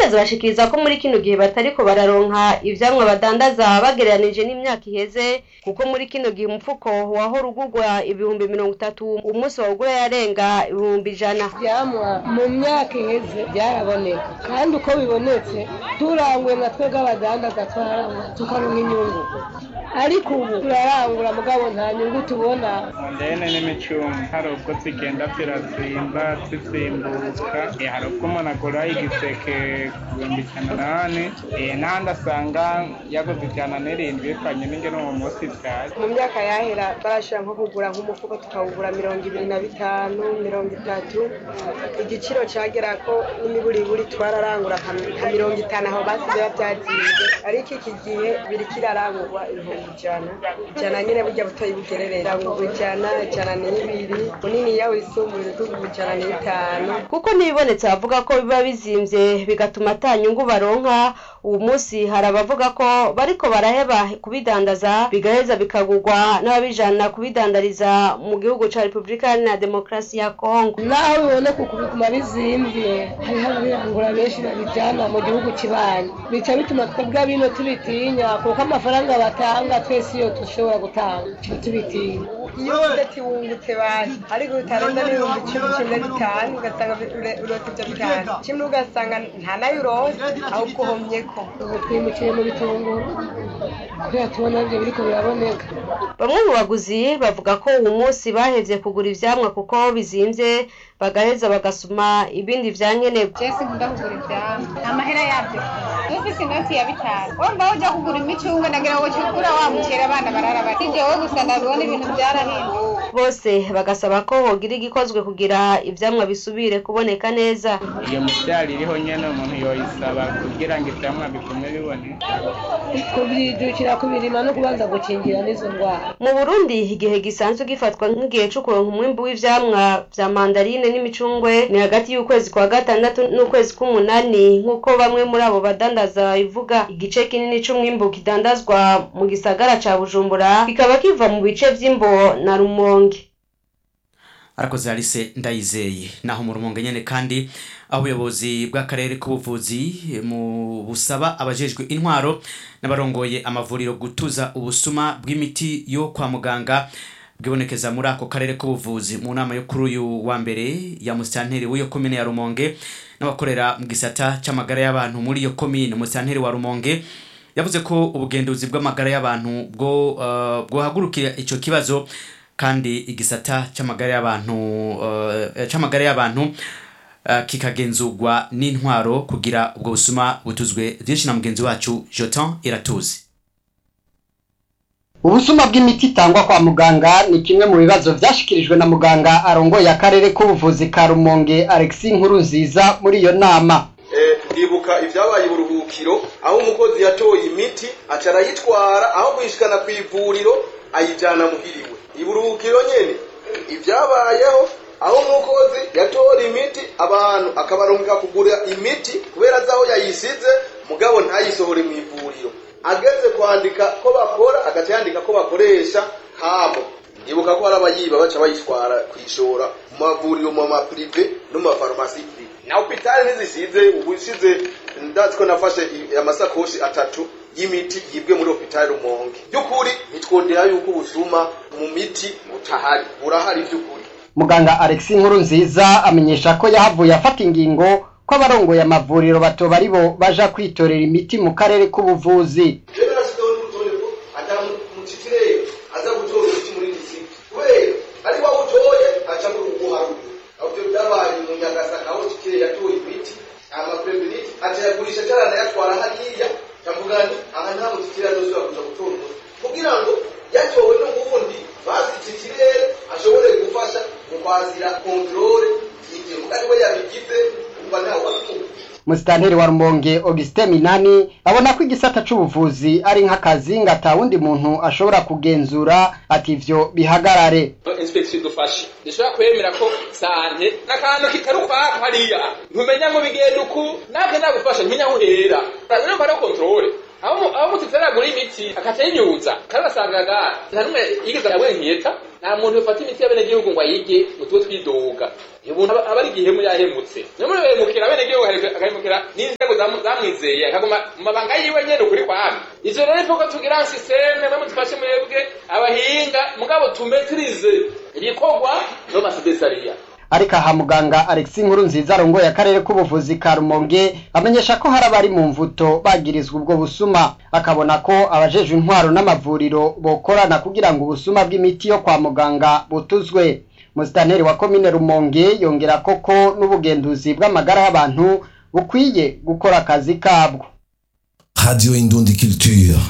abadandaza bashikiriza ko muri kino gihe batariko bararonka ivyamwa badandaza bagereranije n'imyaka iheze kuko muri kino gihe umufuko wahora ugurwa ibihumbi mirongo itatu umunsi wawugura yarenga ibihumbi ijana ivyamwa mu myaka iheze byaraboneka kandi uko bibonetse turanguye nka twebwe abadandaza twarangura tukaronka inyungu ariko ubu turarangura mugabo nta nyungu tubona ndene n'imicungo hari ubwo zigenda zirazimba zizimbuka Eh, hari ubwo umuntu agura igiseke ku bihumbi ijana nane Eh, n'ahandi asanga yaguze ijana n'irindwi bivanye n'ingene uwo munsi vyaje mu myaka yahera barashobora nko kugura nk'umufuko tukawugura mirongo ibiri na bitanu mirongo itatu igiciro cagera ko n'imiburiburi twararangura nka nka mirongo itanu aho basize bavyazize ariko iki gihe biriko irarangurwa ibihumbi ijana ijana nyene burya butoyi bugererera ngurwa ijana ijana n'ibiri muniniya wisumbuye tugurwa ijana n'itanu kuko n'ibibonetse bavuga ko biba bizimvye bigatuma ata nyungu baronka uwu munsi hari abavuga ko bariko baraheba kubidandaza bigaheza bikagurwa n'ababijana kubidandariza mu gihugu ca repubulika iharanira demokarasi ya kongo naho biboneka uku biguma bizimvye hariho ababirangura benshi babijana mu gihugu kibanyi bica bituma twebwe bino tubitinya kuko amafaranga batanga twese iyo dushobora gutanga tuba tubitinya iyo uvuze ati wungutse basi ariko utarenza n'ibihumbi cumi cumi na bitanu ugasanga urota ibyo bitanu kimwe ugasanga nta nayo urose ahubwo uhomyeko ubu twimukiye mu bitunguru kubera tubona ibyo biriko biraboneka bamwe mu baguzi bavuga ko uwu munsi bahevye kugura ivyamwa kuko bizimvye bagaheza bagasuma ibindi vya nkenerwa jesi nkunda kugura ivyamwa amahera yavyo ufise inoti ya bitanu wumva uja kugura imicungwe nagira ngo cukura wa mucera abana barara bati jewe gusa ndabibona ibintu vyarahinduka bose bagasaba ko hogira igikozwe kugira ivyamwa bisubire kuboneka neza iyo mivyaro iriho nyene umuntu yoyisaba kugira ngo ivyamwa bigume biboneka kubyijukira kubirima no kubanza gukingira n'izo ndwara mu burundi igihe gisanzwe gifatwa nk'igihe co kuronka umwimbu w'ivyamwa vya mandarine n'imicungwe ni hagati y'ukwezi kwa gatandatu n'ukwezi k'umunani nk'uko bamwe muri abo badandaza babivuga igice kinini c'umwimbu kidandazwa mu gisagara ca bujumbura kikaba kiva mu bice vy'imbo na rumonge arakoze Alice ndayizeye naho mu rumonge nyene kandi aho ubuyobozi bw'akarere k'ubuvuzi mu busaba abajejwe intwaro n'abarongoye amavuriro gutuza ubusuma bw'imiti yo kwa muganga bwibonekeza muri ako karere k'ubuvuzi mu nama yo kuri uyu wa mbere ya musitanteri w'iyo komine ya rumonge n'abakorera mu gisata c'amagara y'abantu muri iyo komine umusitanteri wa rumonge yavuze ko ubugenduzi bw'amagara y'abantu bwo uh, bwohagurukira ico kibazo kandi igisata c'amagara y'abantu uh, c'amagara y'abantu uh, kikagenzurwa n'intwaro kugira ubwo busuma butuzwe vyinshi na mugenzi wacu Jotan Iratuzi ubusuma bw'imiti itangwa kwa muganga ni kimwe mu bibazo vyashikirijwe na muganga arongoye akarere k'ubuvuzi ka rumonge alexis nkuru nziza muri iyo nama ndibuka ibyabaye uburuhukiro aho umukozi yatoye imiti aca arayitwara aho kuyishikana ku ivuriro ayijyana muhiriwe iburuhukiro nyene ibyabayeho aho umukozi yatora imiti abantu akabarungika kugura imiti kubera azi aho yayisize mugabo ntayisohore mu ivuriro ageze kwandika ko bakora agaca yandika ko bakoresha habo ndibuka ko hari abayiba baca bayitwara kwishora mu mavuriro mu mapurive no mu mafarumasi na hopitali ntizisize ubu isize ndazi ko nafashe amasakoshi atatu y'imiti yibwe muri hopitali rumonge by'ukuri nitwondera yuko ubusuma mu miti butahari burahari by'ukuri muganga alexis nkuru nziza amenyesha ko yahavuye afata ingingo ko abarongoye amavuriro batoba ari bo baja kwitorera imiti mu karere k'ubuvuzi aza gutora umuti muri disiti kubera ari wa utoye aca muri uguharura ahubwo byabaye mu nyagasaka aho kikire yatoye imiti amapreveniti aca yagurisha cyarana yatwara hariya ndavuga nti aha nta mutikire azosubira kuja gutora umuti kugira ngo yatowe n'ubundi bazi iki kirere ashobore gufasha mu kwazira kontrole y'ibyo ari we yabigize umva ntawe wabimuha musitanteri wa rumonge augustin minani abona ko igisata c'ubuvuzi ari nk'akazi ngo ata wundi muntu ashobora kugenzura ati ivyo bihagarare inspeksiyo idufashe dushobora kwemera ko sante n'akantu kitari ukwako hariya ntumenya ngo bigenda uku natwe nagufasha ntumenya aho uhera urumva ari kontrole aho mututse aragura imiti akaca yinyuza kandi ugasangaga nta n'umwe yigeze arabona nkiyeta nta muntu ufata imiti y'abenegihugu ngo ayige ngo tube twidoga umuntu aba aba ari igihemu yahemutse niyo muri behemukira bene gihugu agahemukira n'inzego zamu- zamwizeye akaguma mu mabanga yiwe nyene ukuri kwami ivyo rero ivuga tugira sisiteme mwe mudufashe mwebwe abahinga mugabo tumetirize ibikorwa no masedesariya ariko aha muganga Alexis Nkuru nziza arongoye akarere k'ubuvuzi ka Rumonge amenyesha ko hari abari mu mvuto bagirizwa ubwo busuma akabona ko abajejwe intwaro n'amavuriro bokorana kugira ngo ubusuma bw'imiti yo kwa muganga butuzwe Musitanteri wa komine Rumonge yongera koko n'ubugenduzi bw'amagara y'abantu bukwiye gukora akazi kabwo Radio Indundi Culture.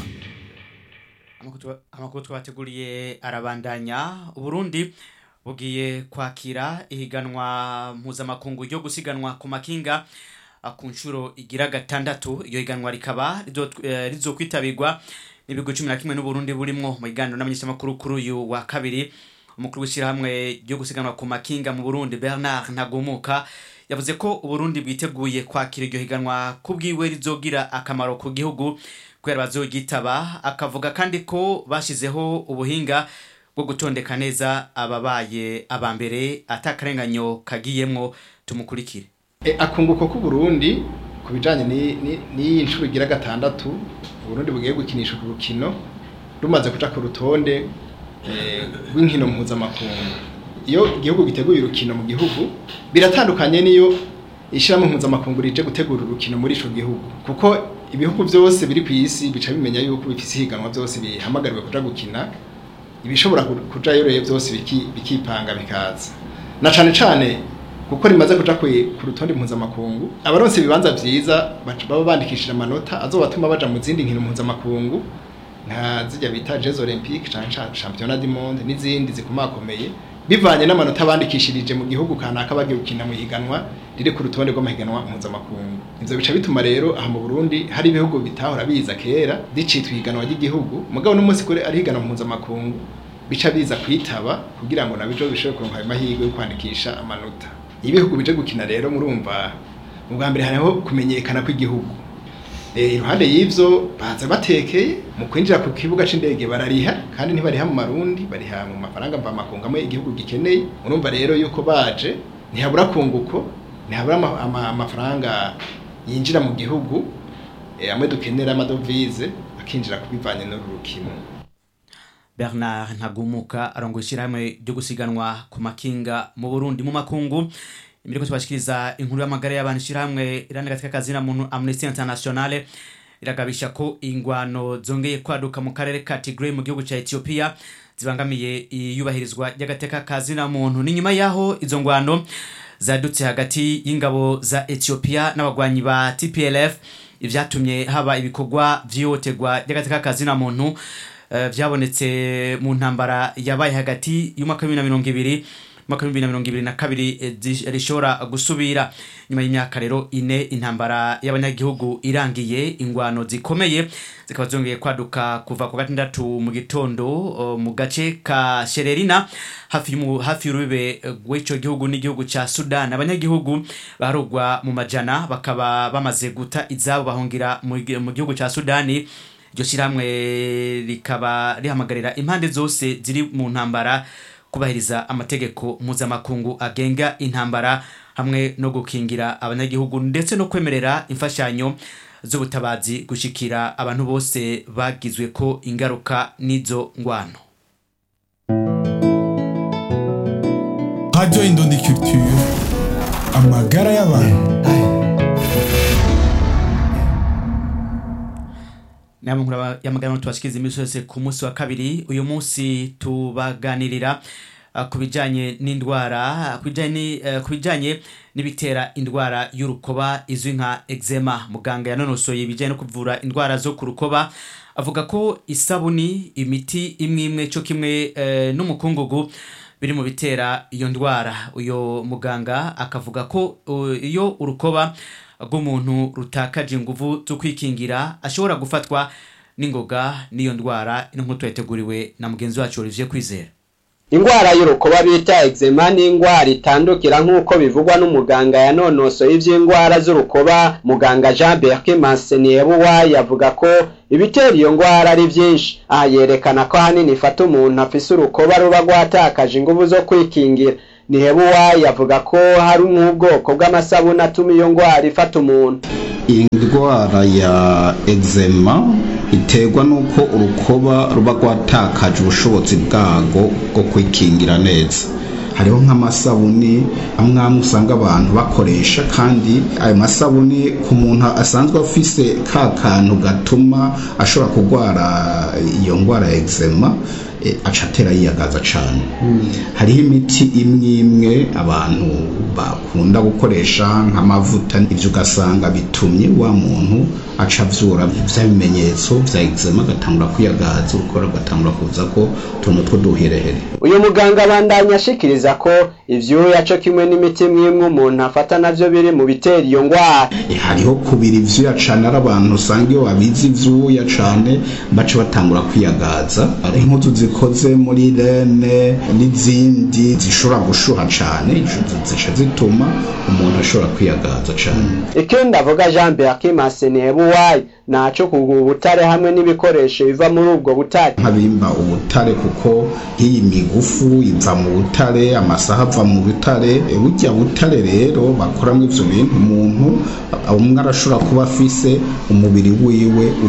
Amakuru twa- amakuru twabateguriye arabandanya uburundi bugiye kwakira ihiganwa mpuzamakungu ryo gusiganwa ku makinga ah, ku nshuro igira gatandatu iryo higanwa rikaba rizo- eh, rizokwitabirwa n'ibigo cumi na kimwe n'uburundi burimwo mu biganiro n'amenyeshamakuru kuri uyu wa kabiri umukuru w'ishyirahamwe ryo gusiganwa ku makinga mu burundi bernard ntagumuka yavuze ko uburundi bwiteguye kwakira iryo higanwa kubwiwe rizogira akamaro ku gihugu kubera bazogitaba akavuga kandi ko bashizeho ubuhinga bwo gutondeka neza ababaye aba mbere atakarenganyo kagiyemwo tumukurikire E, akunguko k'uburundi ku bijanye ni- ni- n'iyi nshuro igira gatandatu uburundi bugiye gukinisha ku rukino rumaze kuja ku rutonde eh, rw'inkino mpuzamakungu iyo igihugu giteguye urukino mu gihugu biratandukanye n'iyo ishyirahamwe mpuzamakungu rije gutegura urukino muri ico gihugu kuko ibihugu byose biri ku isi bica bimenya yuko bifise ihiganwa byose bihamagariwe kuja gukina ibishobora ku- kujayo rero byose biki- bikipanga bikaza na cane cane kuko rimaze kuja kwe- ku rutonde mpuzamakungu abaronse ibibanza vyiza baca- baba bandikishije amanota azobatuma baja mu zindi nkino mpuzamakungu nka zijya bita Jeux Olympiques canke cha- Championnat du Monde n'izindi zikomakomeye bivanye n'amanota bandikishirije mu gihugu kanaka bagiye gukina mu higanwa riri ku rutonde rw'amahiganwa mpuzamakungu ivyo bica bituma rero aha mu Burundi hari ibihugu bitahora biza kera ricitwa ihiganwa ry'igihugu mugabo n'umunsi kure ari higanwa mpuzamakungu bica biza kwitaba kugira ngo nabyo bishobore kuronka ayo mahirwe yo kwandikisha amanota iyo ibihugu bije gukina rero murumva ubwa mbere hariho kumenyekana kw'igihugu Eh, iruhande y'ivyo baza batekeye mu kwinjira ku kibuga c'indege barariha kandi ntibariha mu marundi bariha mu mafaranga mvamakungu amwe igihugu gikeneye urumva rero yuko baje ntihabura kunguko ntihabura ama- ama- amafaranga yinjira mu gihugu eh, amwe dukenera amadovize akinjira kubivanye n'uru rukino bernard ntagumuka arongoye ishyirahamwe ryo gusiganwa ku makinga mu burundi mu makungu imbere ko tubashikiriza inkuru y'amagara y'abantu ishyirahamwe iranira katika kazina muntu amnesty internationale iragabisha ko ingwano zongeye kwaduka mu karere ka tigray mu gihugu cya ethiopia zibangamiye iyubahirizwa ry'agateka kazina muntu ni nyuma y'aho izo ngwano zadutse hagati y'ingabo za ethiopia n'abagwanyi ba tplf ivyatumye haba ibikorwa vyihohoterwa ry'agateka kazina muntu eh, vyabonetse mu ntambara yabaye hagati y'umwaka wa bibiri na mirongo ibiri umwaka wa bibiri na mirongo ibiri na kabiri eh, zi- rishobora gusubira nyuma y'imyaka rero ine intambara y'abanyagihugu irangiye ingwano zikomeye zikaba zongeye kwaduka kuva ku gatandatu mu gitondo o, mu gace ka shererina hafi y'umu- hafi y'urubibe rw'ico gihugu n'igihugu ca sudan abanyagihugu barugwa mu majana bakaba bamaze guta izabo bahungira mu gi- mu gihugu ca sudani iryo shyirahamwe rikaba rihamagarira impande zose ziri mu ntambara kubahiriza amategeko mpuzamakungu agenga intambara hamwe no gukingira abanyagihugu ndetse no kwemerera imfashanyo z'ubutabazi gushikira abantu bose bagizwe ko ingaruka n'izo ngwano Radio Indundi Culture. Amagara y'abantu. namwe nkura yamagana tubashikiriza iminsi yose ku munsi wa kabiri uyu munsi tubaganirira uh, ku bijanye n'indwara ku bijanye ni- eh, ku bijanye n'ibitera indwara y'urukoba izwi nka eczema muganga yanonosoye ibijanye no kuvura indwara zo ku rukoba avuga ko isabuni imiti imwe imwe cyo kimwe eh, n'umukungugu biri mu bitera iyo ndwara uyo muganga akavuga ko uh, iyo urukoba rw'umuntu rutakaje inguvu zo kwikingira ashobora gufatwa n'ingoga n'iyo ndwara ino nk'uko yateguriwe na mugenzi wacu Olivier Kwizera Ingwara y'urukoba bita eczema ni ingwara itandukira nk'uko bivugwa n'umuganga yanonosoye ivy'ingwara z'urukoba muganga Jean Berke Manseniebuwa yavuga ko ibitera iyo ngwara ari vyinshi aha yerekana ko ahanini ifata umuntu afise urukoba ruba rwatakaje inguvu zo kwikingira nihebuwa yavuga ko hari nk'ubwoko bw'amasabuni atuma iyo ngwara ifata umuntu indwara ya eczema iterwa n'uko urukoba ruba rwatakaje ubushobozi bwarwo bwo kwikingira neza hariho nk'amasabuni amwe amwe usanga abantu bakoresha kandi ayo masabuni ku muntu asanzwe afise ka kantu gatuma ashobora kurwara iyo ndwara ya eczema eh, aca atera yiyagaza cane hariho imiti imwe imwe abantu bakunda gukoresha nk'amavuta ivyo ugasanga bitumye wa muntu aca avyura vya bimenyetso vya eczema agatangura kwiyagaza urukora rugatangura kuzako utuntu tw'uduherehere uyu muganga abandanya ashikiriza ko ivyuya co kimwe n'imiti imwe umuntu afata navyo biri mu bitera iyo ngwara Eh, hariho kubira ivyuya cane ari abantu usanga iyo babizi ivyuya cane baca batangura kwiyagaza hari impuzu zikoze muri rene n'izindi zishobora gushuha cane izo zica zituma umuntu ashobora kwiyagaza cane ikindi avuga jean beakimase nihebuwayi naco kugura ubutare hamwe n'ibikoresho biva muri ubwo butare nk'abimba ubutare kuko nk'iyi migufu iva mu butare amasaha ava mu butare E, burya butare rero bakoramo ivyo bintu umuntu umwe arashobora kuba afise umubiri wiwe